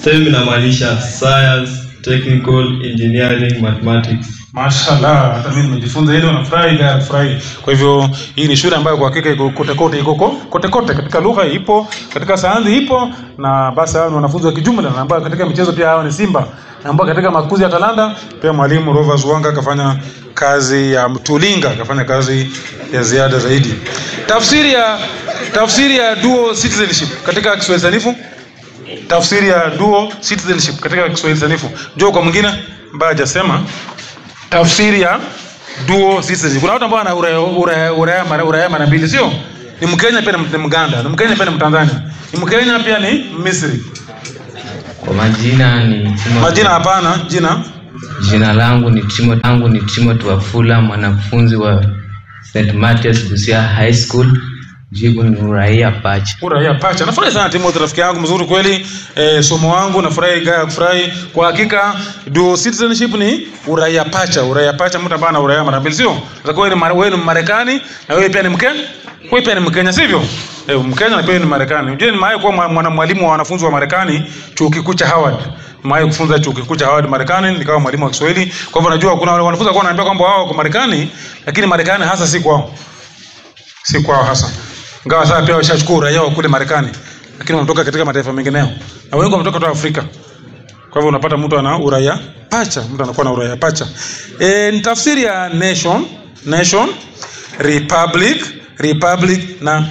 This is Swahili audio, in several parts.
STEM inamaanisha science, technical, engineering, mathematics. Mashallah, hata mimi nimejifunza hilo nafurahi gaya kufurahi. Kwa hivyo hii ni shule ambayo kwa hakika iko kote kote iko ko- kote kote katika lugha ipo, katika sayansi ipo na basi hao ni wanafunzi wa kijumla na ambao katika michezo pia hao ni Simba. Na ambao katika makuzi ya talanta pia mwalimu Rovers Wanga akafanya kazi ya mtulinga, akafanya kazi ya ziada zaidi. Tafsiri ya tafsiri ya dual citizenship katika Kiswahili sanifu tafsiri ya dual citizenship katika Kiswahili sanifu. Njoo kwa mwingine ambaye hajasema tafsiri ya dual citizenship. Kuna watu ambao wana uraia uraia uraia mara uraia mara mbili, sio? Ni Mkenya pia ni Mganda, ni Mkenya pia ni Mtanzania, ni Mkenya pia ni Misri. Kwa majina ni Timothy. Majina hapana, jina Jina langu ni Timothy, langu ni Timothy Wafula, mwanafunzi wa St. Mathias Busia High School. Jibu ni uraia pacha. uraia pacha. Nafurahi sana Timothy, rafiki yangu mzuri kweli. E, somo wangu nafurahi gaya kufurahi. Kwa hakika dual citizenship ni uraia pacha. Uraia pacha, mtu ambaye ana uraia mara mbili, sio? Sasa wewe ni Mare- wewe ni Marekani na wewe pia ni Mkenya. Wewe pia ni Mkenya, sivyo? Eh, Mkenya na pia ni Marekani. Unajua nimewahi kuwa mwa- mwana mwalimu wa wanafunzi wa Marekani chuo kikuu cha Howard. Nimewahi kufunza chuo kikuu cha Howard Marekani, nikawa mwalimu wa Kiswahili. Kwa hivyo najua kuna wale wanafunzi walikuwa wananiambia kwamba wao wako Marekani, lakini Marekani hasa si kwao si kwao hasa ingawa sasa pia washachukua uraia wa kule Marekani, lakini wanatoka katika mataifa mengineo na wengi wametoka kutoka Afrika. Kwa hivyo unapata mtu ana uraia pacha, mtu anakuwa na uraia pacha. E, ni tafsiri ya nation, nation, republic, republic na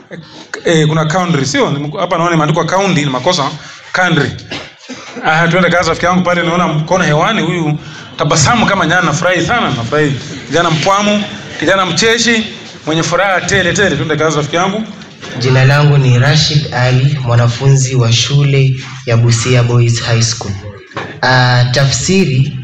e, kuna country, sio Ni- hapa naona imeandikwa county, ni makosa country. Ah, tuende kazi rafiki yangu pale, naona mkono hewani, huyu tabasamu kama nyana, nafurahi sana, nafurahi. Kijana mpwamu, kijana mcheshi, mwenye furaha tele tele. Tuende kazi rafiki yangu. Jina langu ni Rashid Ali, mwanafunzi wa shule ya Busia Boys High School. Uh, tafsiri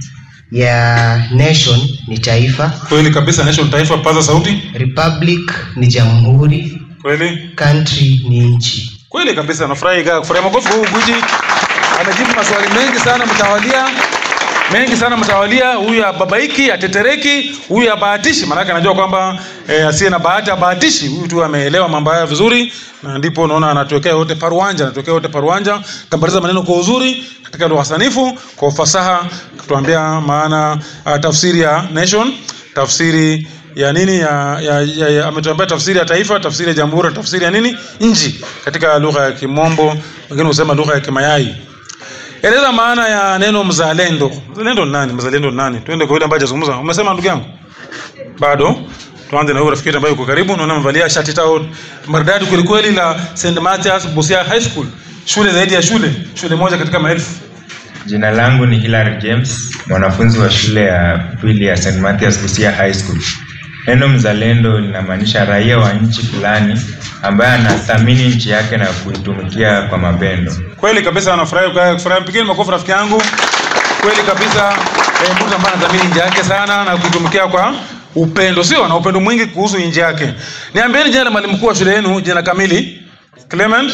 ya nation ni taifa, Kweli kabisa, nation taifa, paza sauti. republic ni jamhuri, Kweli country ni nchi. kweli kabisa, nafurahi kaa kufurahi. Makofi kwa huyu gwiji, amejibu maswali mengi sana mtawalia mengi sana mtawalia. Huyu ababaiki, atetereki, huyu abahatishi, maanake anajua kwamba eh, asiye na bahati abahatishi. Huyu tu ameelewa mambo haya vizuri, na ndipo unaona anatuwekea yote paruanja, anatuwekea yote paruanja, tambaliza maneno kwa uzuri katika lugha sanifu, kwa ufasaha, kutuambia maana uh, tafsiri ya nation, tafsiri ya nini ya, ya, ya, ya ametuambia tafsiri ya taifa, tafsiri ya jamhuri, tafsiri ya nini nchi katika lugha ya Kimombo, wengine husema lugha ya Kimayai. Eleza maana ya neno mzalendo. Mzalendo ni nani? Mzalendo ni nani? Twende kwa yule ambaye hajazungumza. Umesema ndugu yangu? Bado. Tuanze na huyu rafiki yetu ambaye yuko karibu. Naona amevalia shati tao maridadi kweli kweli la St. Mathias Busia High School. Shule zaidi ya shule, shule moja katika maelfu. Jina langu ni Hilary James, mwanafunzi wa shule ya pili ya St. Mathias Busia High School. Neno mzalendo linamaanisha raia wa nchi fulani ambaye anathamini nchi yake na kuitumikia kwa mapendo. Kweli kabisa anafurahi kwa kufurahi. Pigeni makofi rafiki yangu. Kweli kabisa eh, mtu ambaye anadhamini nchi yake sana na kuitumikia kwa upendo, sio na upendo mwingi kuhusu nchi yake. Niambieni jina la mwalimu mkuu wa shule yenu, jina kamili. Clement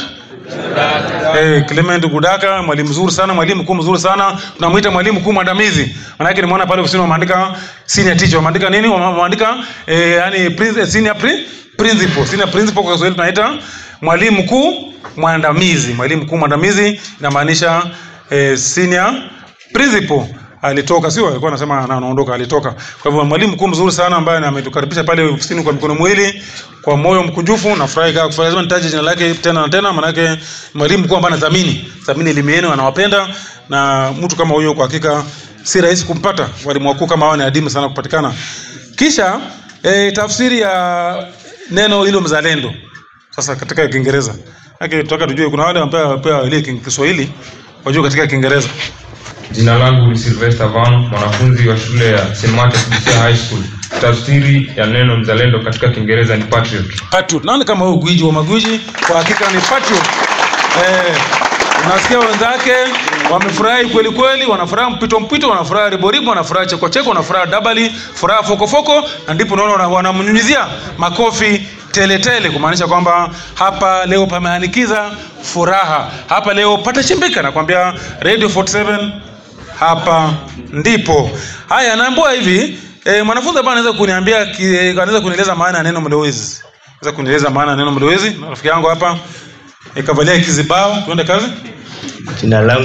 Eh, Clement Gudaka, mwalimu mzuri sana, mwalimu mkuu mzuri sana. Tunamuita mwalimu mkuu mwandamizi. Maana yake nimeona pale ofisini wameandika senior teacher, wameandika nini? Wameandika eh, yani prin- eh, senior pri, principal. Senior principal kwa Kiswahili tunaita mwalimu mkuu mwandamizi. Mwalimu mkuu mwandamizi inamaanisha eh, senior principal alitoka sio alikuwa anasema ana- anaondoka alitoka kwa hivyo mwalimu mkuu mzuri sana ambaye ametukaribisha pale ofisini kwa mikono miwili kwa moyo mkunjufu nafurahi kaa kufurahi lazima nitaje jina lake tena na tena maanake mwalimu mkuu ambaye anathamini thamini elimu yenu anawapenda na mtu kama huyo kwa hakika si rahisi kumpata walimu wakuu kama hao ni adimu sana kupatikana kisha e, tafsiri ya neno hilo mzalendo sasa katika kiingereza Maanake tunataka tujue kuna wale ambao pia wale Kiswahili wajue katika kiingereza Jina langu ni Sylvester Van, mwanafunzi wa shule ya St. Martin's Busia High School. Tafsiri ya neno mzalendo katika Kiingereza ni patriot. patriot. Nani kama huyu gwiji wa magwiji? Kwa hakika ni patriot. Eh, unasikia wenzake wamefurahi kweli kweli, wanafuraha mpito mpito, wanafuraha riboribo, wanafuraha cheko cheko, wanafuraha dabali, furaha foko foko, na ndipo unaona wana- wanamnyunyizia makofi tele tele, kumaanisha kwamba hapa leo pameanikiza furaha, hapa leo patachimbika. Nakwambia Radio 47 hapa ndipo. Haya, naambua hivi e, mwanafunzi ambaye anaweza kuniambia ki- anaweza kunieleza maana ya neno mlowezi, anaweza kunieleza maana ya neno mlowezi. Na Rafiki yangu hapa ikavalia kizibao, tuende kazi. Jina langu